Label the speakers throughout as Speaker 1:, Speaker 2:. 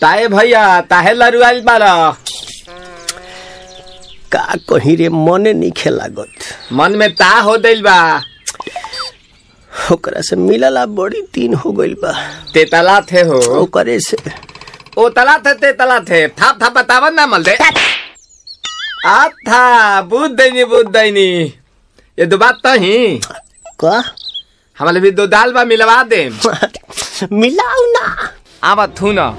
Speaker 1: ताए भैया ताहे लरुआल बारा
Speaker 2: का कहीं रे मने नहीं लागत
Speaker 1: मन में ता हो दिल बा
Speaker 2: ओकरा से मिलला बड़ी दिन हो गइल बा
Speaker 1: तेतला थे हो
Speaker 2: ओकरे से
Speaker 1: ओ तला थे तेतला थे थाप थाप बतावन ना मल दे आ था बुद्ध दैनी बुद्ध दैनी ये दो बात तो ही
Speaker 2: का
Speaker 1: हमारे भी दो दाल बा मिलवा दे
Speaker 2: मिलाऊ ना
Speaker 1: आवा थू ना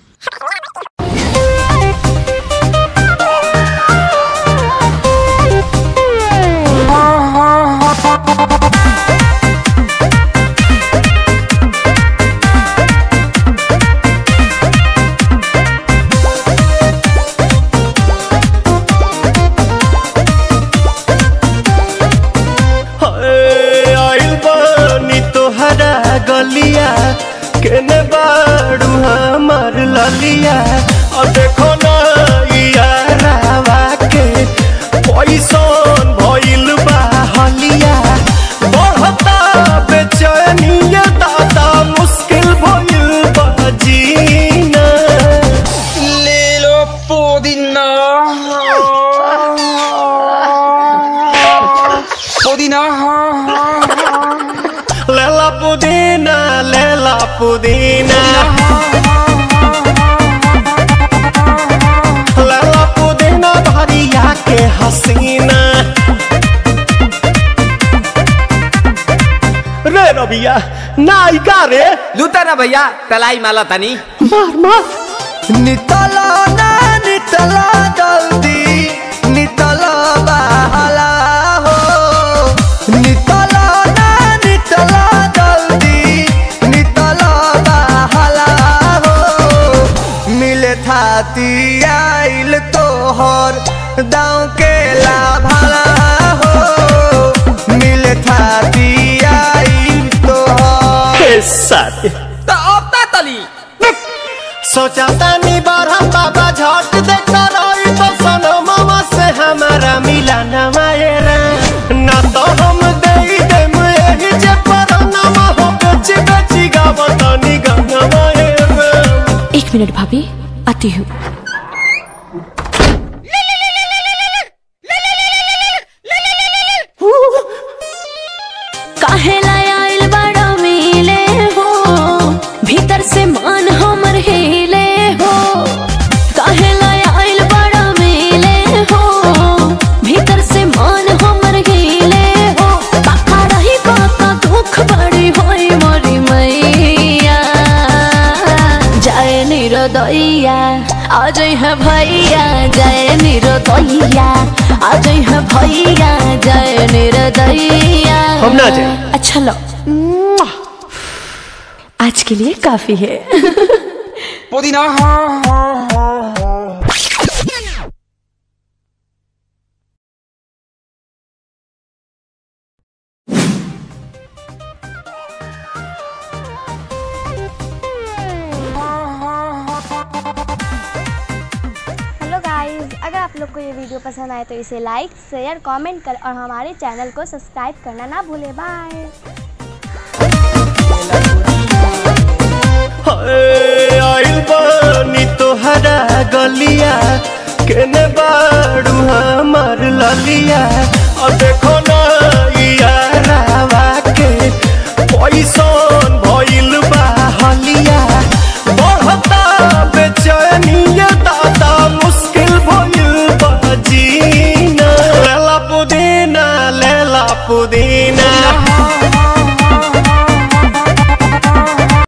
Speaker 2: हाय, आइल बानी तोहरा गलिया केने बाड़ू हमार ललिया और देखो ना यारावा के पैसन भइल बा हलिया बढ़ता बेचैनिया दादा मुश्किल भइल बा जीना
Speaker 1: ले लो पुदीना पुदीना
Speaker 2: लेला पुदीना लेला पुदीना लेला पुदीना भरिया के हसीना रे रबिया नायिका रे
Speaker 1: लूटा ना भैया तलाई माला तनी
Speaker 2: मार मार नितला ना नितला जल्दी नितला बहला हो नितला ना नितला जल्दी नितला बहला हो मिले थाती आइल तोहर दाँव के लाभला हो मिले थाती आइल तोहर साथी
Speaker 1: तो अब ता तली
Speaker 2: सोचा तानी बार हम बाबा झट देखता रही तो सनो मामा से हमारा मिला न मायरा ना तो हम दे देम एही जे पर नामा हो बेची बेची गावतानी गंगा मायरा
Speaker 3: एक मिनट भाभी आती हूँ काहे लाय आइल बड़ा मिले हो भीतर से मान हमर हिले हो काहे लाय आइल बड़ा मिले हो भीतर से मान हमर हिले हो काका रही काका दुख बड़ी होई मोरी मैया जय निरोदैया आज है भैया जय निरोदैया आज है भैया जय निरोदैया
Speaker 2: हम ना जाएं।
Speaker 3: अच्छा लो आज के लिए काफी है
Speaker 1: पुदीना
Speaker 4: हेलो गाइस अगर आप लोग को ये वीडियो पसंद आए तो इसे लाइक शेयर कमेंट कर और हमारे चैनल को सब्सक्राइब करना ना भूलें बाय
Speaker 2: हाय, आइल बानी तोहरा गलिया केने बाड़ू हमार ललिया और देखो ना यारावा के पैसन भइल बा हलिया बढ़ता बेचैनिया दादा मुश्किल भइल बा जीना लेला पुदीना लेला पुदीना